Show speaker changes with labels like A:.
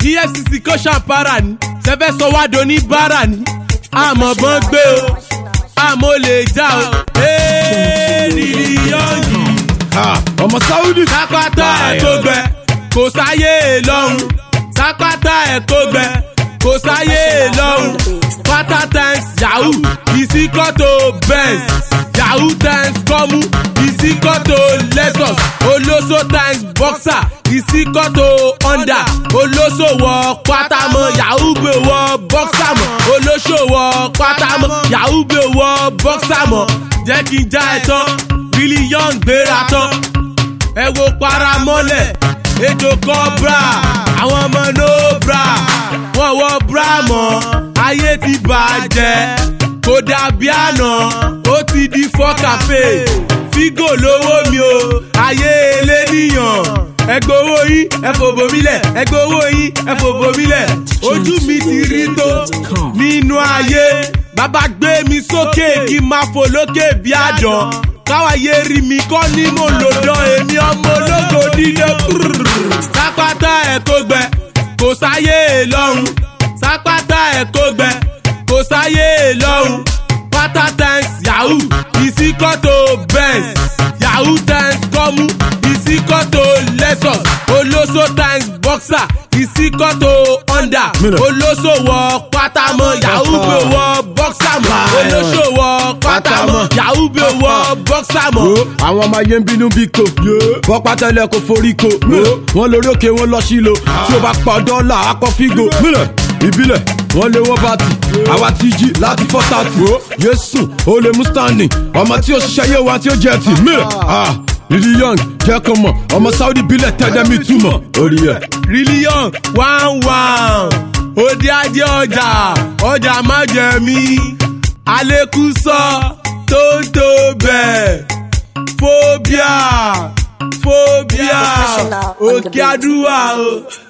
A: efcc kó ṣàǹpara ni sẹfẹ sọ wá do ní bára ni àmọ́ bọ́n gbé o àmọ́ lè já o èrìrì yọ̀ǹgì
B: ọmọ sáúdì.
A: sápátá ẹ̀ tó gbẹ kò sáyé lọ́hùn sápátá ẹ̀ tó gbẹ kò sáyé lọ́hùn pátá times yahoo ìsíkọ́tò benz yahoo times kọ́mú ìsíkọ́tò lexus olóso times boxer ìsíkọ́tò honda olóso wọ pátámọ́ yahoo gbé wọ boxer mọ́ olóso wọ pátámọ́ yahoo gbé wọ boxer mọ́ jẹ́ kí n já ẹ tán really young gbéra tán ẹ wo paramọ́lẹ̀ ètò kọ́bra àwọn ọmọ no bra wọ́n wọ bra mọ́ ayé ti bàjẹ́ kò dàbí àná ó ti di fọ́kàfé fígò lówó mi o ayé eléníyàn ẹgbẹ́ owó yín ẹ fòbò mí lẹ̀ ẹgbẹ́ owó yín ẹ fòbò mí lẹ̀ ojú mi ti rí tó nínú ayé bàbá gbé mi sókè kí n máa fò lókè bí àdán káwáyé rí mi kọ́ ní mò ń lò dán èmi ọmọ ológo dídé sápátá ẹ̀ kó gbẹ kò sáyé lọ́hùn sápátá ẹ̀ kó gbẹ kò sáyé lọ́hùn pátá times yahoo ìsíkọ́tò benz yahoo times kọ́mú ìsíkọ́tò lexus olóso times boxer ìsíkọ́tò honda
B: Mílẹ̀.
A: olóso wọ pátámọ́ yahoo gbé wọ boxer mọ́ olóso wọ pátámọ́ yahoo gbé wọ boxer mọ́.
B: wo àwọn ọmọ ayé ń bínú bí ko bọ́ pátẹ́lẹ̀ kò forí ko wọ́n lórí òkè wọn lọ sílò tí o bá pa dọ́là akọ fígo mílẹ̀ ìbílẹ̀ wọ́n lé wọ́n bá ti àwa ti jí láti fọ́ tààtì yéésù ó lè mú standing ọmọ tí ó ṣiṣẹ́ yé wa tí ó jẹ ti mílẹ̀ ah lili young jẹ́ kó mọ̀ ọmọ saudi bílẹ̀ tẹ́lẹ̀ mi túmọ̀ orí ẹ̀.
A: really young one one òde ajé ọjà ọjà má jẹ mí alekuso tó ń tó bẹ́ẹ̀ phobia phobia
C: Professional on the
A: òkè àdúrà o